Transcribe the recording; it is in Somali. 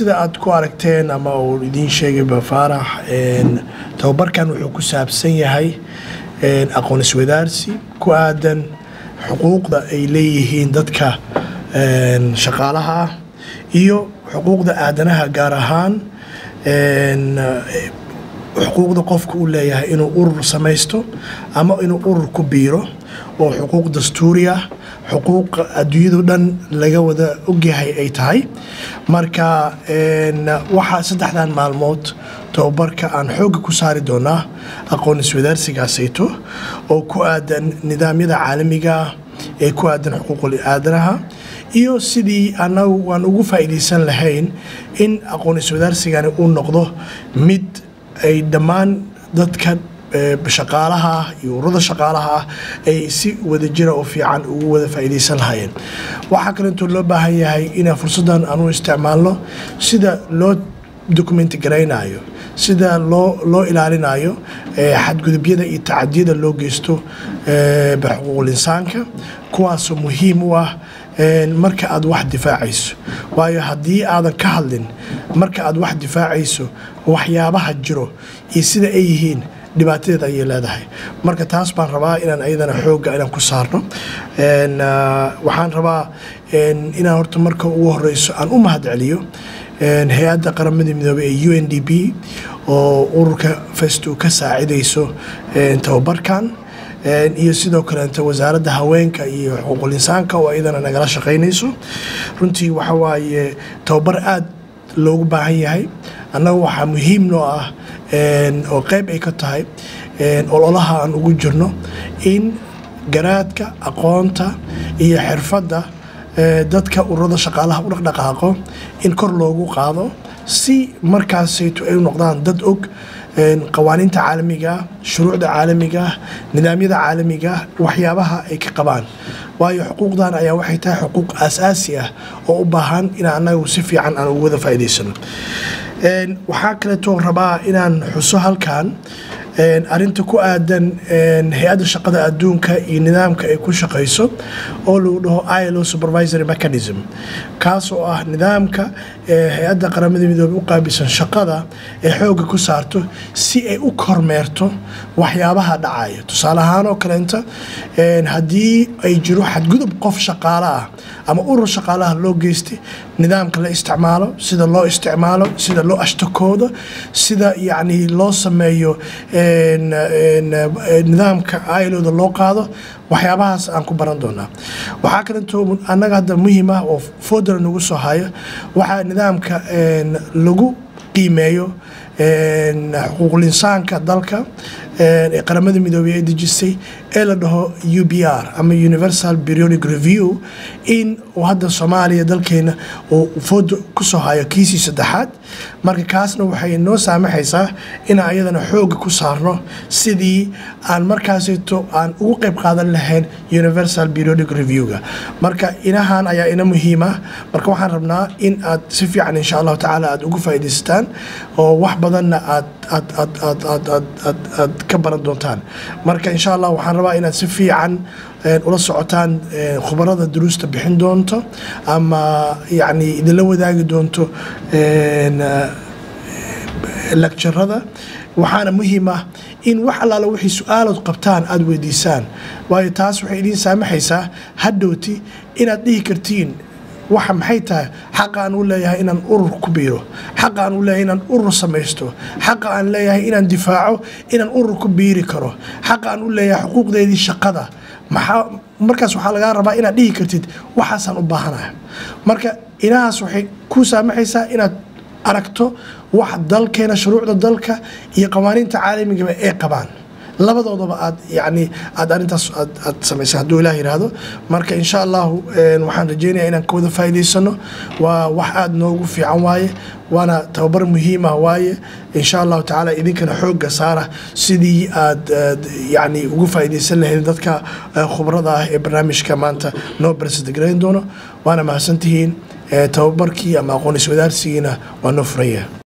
sida aad ku aragteen ama uu idiin sheegayba faarax tababarkan wuxuu ku saabsan yahay aqoon iswadaarsi ku aadan xuquuqda ay leeyihiin dadka shaqaalaha ah iyo xuquuqda aadanaha gaar ahaan xuquuqda qofka uu leeyahay inuu urur samaysto ama inuu urur ku biiro oo xuquuq dastuuri ah xuquuq adduunyado dhan laga wada ogyahay ay tahay marka waxaa saddexdan maalmood tababarka aan xoogga ku saari doonaa aqoon iswadaarsigaasayto oo ku aadan nidaamyada caalamiga ah ee ku aadan xuquuqul aadanaha iyo sidii anagu aan ugu faa'iidaysan lahayn in aqoon iswadaarsigani uu noqdo mid ay dhammaan dadka shaqaalaha ah iyo ururada shaqaalaha ah ay si wadajira oo fiican ugu wada faa'iidaysan lahaayeen waxaa kaleetoo loo baahan yahay inaan fursaddan aanu isticmaalno sida loo dokumenti garaynayo sida loo loo ilaalinayo xadgudubyada iyo tacadiyada loo geysto xuquuqul insaanka kuwaasoo muhiim u ah marka aad wax difaacayso waayo haddii aadan ka hadlin marka aad wax difaacayso waxyaabaha jiro iyo sida ay yihiin dhibaatadeed ayay leedahay marka taas baan rabaa inaan ayadana xoogga inaan ku saarno waxaan rabaa inaan horta marka ugu horeyso aan u mahad celiyo hay-adda qaramada midoobey ee u n d p oo ururka festo ka saacidayso tababarkan iyo sidoo kaleeto wasaaradda haweenka iyo xuquuqul insaanka oo iyadana nagala shaqaynayso runtii waxa waaye tababar aad loogu baahan yahay annaga waxaa muhiim noo ah oo qayb ay ka tahay ololaha aan ugu jirno in garaadka aqoonta iyo xirfadda dadka ururada shaqaalaha u dhaqdhaqaaqo in kor loogu qaado si markaasayto ay noqdaan dad og qawaaniinta caalamigaah shuruucda caalamigaah nidaamyada caalamigaah waxyaabaha ay ka qabaan waayo xuquuqdan ayaa waxay tahay xuquuq aasaasi ah oo u baahan in anagu si fiican aan ugu wada faa'iidaysano waxaa kaleetoo rabaa inaan xuso halkan arinta ku aadan hay-adda shaqada adduunka iyo nidaamka ay ku shaqayso oo lagu dhaho ilo supervisory mechanism kaas oo ah nidaamka hay-adda qaramada midoobey u qaabilsan shaqada ee xoogga ku saarto si ay u kormeerto waxyaabaha dhacaya tusaale ahaan oo kaleenta haddii ay jiro xadgudub qof shaqaale ah ama urur shaqaalaha loo geystay nidaamka la isticmaalo sida loo isticmaalo sida loo ashtakoodo sida yacni loo sameeyo nidaamka ailoda loo qaado waxyaabahaas aan ku baran doonaa waxaa kaleeto annaga hadda muhiim ah oo foodara nagu soo hayo waxaa nidaamka lagu qiimeeyo xuquuqul insaanka dalka ee qaramada midoobey ay dejisay ee la dhaho u b r ama universal periodic review in uu hadda soomaaliya dalkeena uu fooda kusoo hayo kiisii saddexaad marka kaasna waxay noo saamaxaysaa inaan ayadana xoogga ku saarno sidii aan markaasito aan ugu qayb qaadan lahayn universal periodic review-ga marka inahan ayaa ina muhiim ah marka waxaan rabnaa in aad si fiican insha allahu tacaala aad ugu faa'iidaysataan oo wax badanna aad aad aad aad aad aad aad aad ka baran doontaan marka insha allah waxaan rabaa inaad si fiican ula socotaan khubarada duruusta bixin doonto ama yacni idinla wadaagi doonto lecturada waxaana muhiim ah in wax allaala wixii su-aalood qabtaan aada weydiisaan waayo taas waxay idiin saamaxaysaa hadhowti inaad dhihi kartiin waxa maxay tahay xaqa aan u leeyahay inaan urur ku biiro xaqa aan u leeyahay inaan urur samaysto xaqa aan leeyahay inaan difaaco inaan urur ku biiri karo xaqa aan u leeyahay xuquuqdeedii shaqada maxaa markaas waxaa lagaa rabaa inaad dhihi kartid waxaasaan u baahanaha marka inahaas waxay ku saamaxaysaa inaad aragto wax dalkeena shuruucda dalka iyo qawaaniinta caalamigaba ay qabaan labadoodaba aad yani aad arintaas aad samaysa hadduu ilaah yidhaahdo marka insha allahu waxaan rajeynaya inaan ka wada faa'iidaysano waa wax aada noogu fiican waaye waana tababar muhiimah waaye insha allahu tacaala idinkana xoogga saara sidii aad yani ugu faa'iidaysan lahayd dadka khubrada ah ee barnaamijka maanta noo barsidagarayn doono waana mahadsantihiin tababarkii ama aqoon iswadaarsigiina waa noo furaya